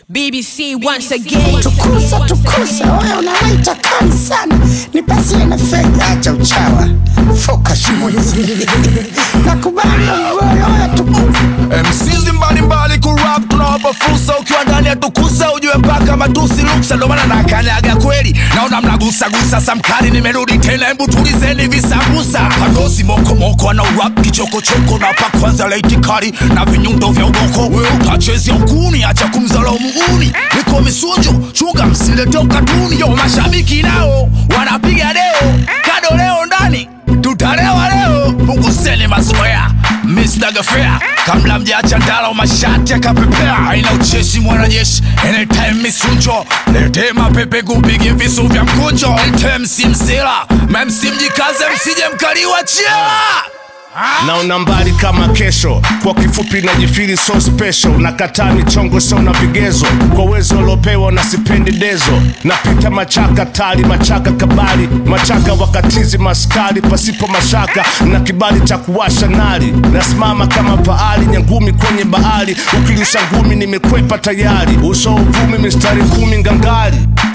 BBC once again. Tukusa tukusa, wewe unawaita kali sana, nipasie na fedha, acha uchawa, focus mwenzi nakubali wewe, wewe tukusa MCs mbalimbali kurap tunawapa fursa, ukiwa ndani ya tukusa ujue mpaka matusi luksa, ndo maana nakanyaga kweli, naona mnagusagusa samkari, nimerudi tena, hebu tulizeni visambusa, kadosi mokomoko ana urap kichokochoko, na pa kwanza laiti kali na vinyundo vya udoko, we utachezea ukuni, acha kumzala muuni, niko misujo, chunga msilete ukatuni, yo mashabiki nao wanapiga deo, kado leo ndani tutalewa leo, punguzeni mazoea Mr. Gafea kabla mjaacha ndala mashati akapepea, aina ucheshi mwanajeshi, anytime misunjo, lete mapepe kupige visu vya mkunjo, lete msimsila memsi mjikaze, msije mkaliwa chela naona mbali kama kesho kwa kifupi najifiri so special nakataa michongo sio na vigezo kwa uwezo uliopewa na sipendi dezo napita machaka tali machaka kabali machaka wakatizi maskari pasipo mashaka na kibali cha kuwasha nari nasimama kama paali nyangumi kwenye bahari ukilisha ngumi nimekwepa tayari uso uvumi mistari kumi ngangari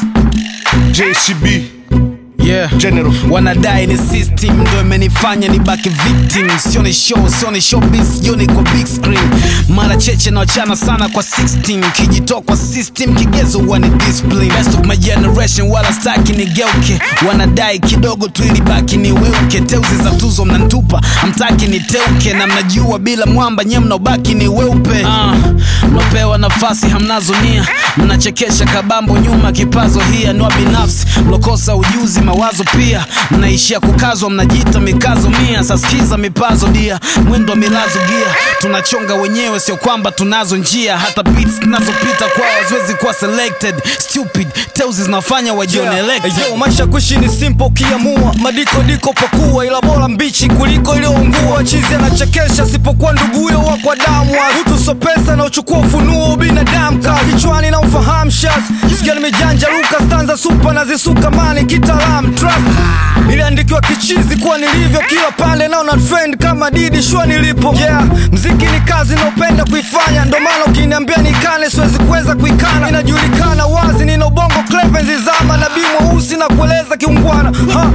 jcb Yeah. general wanadai ni system ndo imenifanya ni baki victim sioni show sioni showbiz jioni kwa big screen mara cheche na wachana sana kwa 16 kijitoa kwa system kigezo huwa ni discipline best of my generation wala staki ni geuke wanadai kidogo tu ili baki ni weuke teuzi za tuzo mnantupa amtaki ni teuke na mnajua bila mwamba nye mnaobaki ni weupe uh, mlopewa nafasi hamnazo nia mnachekesha kabambo nyuma kipazo hii anua binafsi mlokosa ujuzi mawazo pia mnaishia kukazwa mnajiita mikazo mia sasikiza mipazo dia mwendo wa milazo gia tunachonga wenyewe sio kwamba tunazo njia hata beats tunazopita kwao haziwezi kuwa selected stupid teuzi zinafanya wajione elected Yo, maisha kuishi ni simple ukiamua madiko diko pakua ila bora mbichi kuliko iliyoungua chizi anachekesha sipokuwa nduguyo wa kwa damu hutu so pesa na uchukua ufunuo binadamu ka kichwani na ufahamu shas sikia nimejanja luka stanza supa na zisuka mani kitaalamu trust niliandikiwa kichizi kuwa nilivyo kila pande naona trend kama didi shua nilipo yeah mziki ni kazi naopenda kuifanya ndo maana ukiniambia nikane siwezi kuweza kuikana inajulikana wazi nina ubongo clevenzi zama nabii mweusi na kueleza kiungwana ha.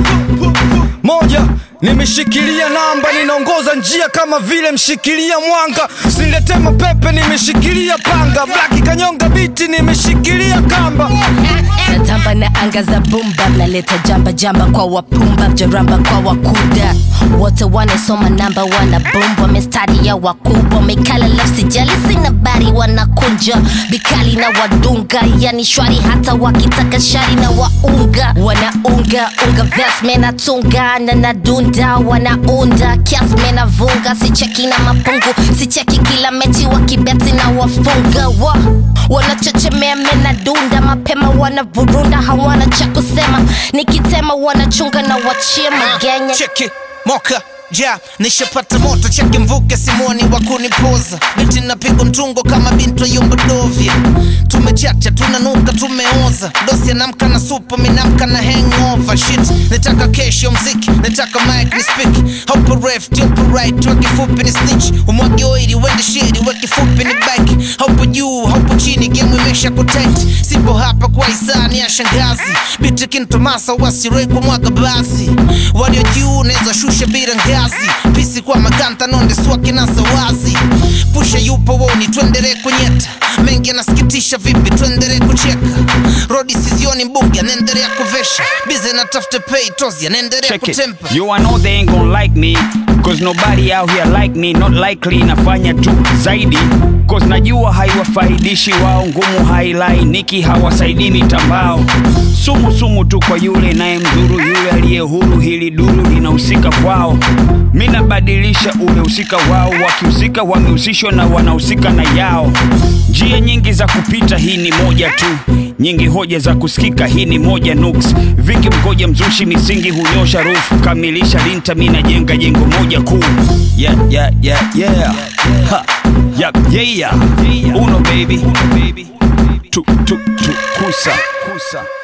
moja nimeshikilia namba ninaongoza njia kama vile mshikilia mwanga sinilete mapepe nimeshikilia panga blaki kanyonga biti nimeshikilia kamba natamba na anga za bumba naleta jamba jamba kwa wapumba jaramba kwa wakuda wote wanasoma namba wana bomba mistari ya wakubwa mekala lafsi jali sina bari wanakunja bikali na wadunga yani shwari hata wakitaka shari na waunga wanaunga unga ves menatunga na nadunda wanaunda kiasi menavunga sicheki na mapungu sicheki kila mechi wakibeti na wafunga wa wanachechemea menadunda mapema wanavurunda hawana cha kusema nikitema wanachunga na wachia magenya cheki moka ja nishapata moto cheki mvuke simoni wa kunipoza biti napigwa mtungo kama binto yombodovya tumechacha tunanuka tumeoza dosi anamka na supu minamka na hangover shit nataka kesho mziki nataka mic ni speak haupo left haupo right wa kifupi ni snitch umwagi oili wende shiri wa kifupi ni bike haupo juu haupo chini game imesha kutight sipo hapa kwa hisani ya shangazi biti kintomasa wasire kwa mwaga basi walio juu naweza shusha bila ngazi pisi kwa makanta nonde swaki na sawazi pusha yupo woni tuendere kunyeta mengi yanasikitisha vipi tuendere kucheka rodi sizioni mbugi anaendelea kuvesha bize na tafute pay tozi anaendelea Check it. kutempa You I know they ain't gonna like me Cause nobody out here like me Not likely nafanya tu zaidi Cause najua haiwafaidishi wao Ngumu hailainiki hawasaidii mitambao Sumu sumu tu kwa yule naye mdhuru Yule aliye huru hili duru linahusika kwao Mi nabadilisha ule husika wao Wakihusika wamehusishwa na wanahusika na yao Njia nyingi za kupita hii ni moja tu nyingi hoja za kusikika hii ni moja nuks vingi mgoja mzushi misingi hunyosha rufu kamilisha linta mi najenga jengo moja kuu yeah, yeah, yeah, yeah. Ha. Yep, yeah, yeah. uno baby tu, tu, tu, kusa kusa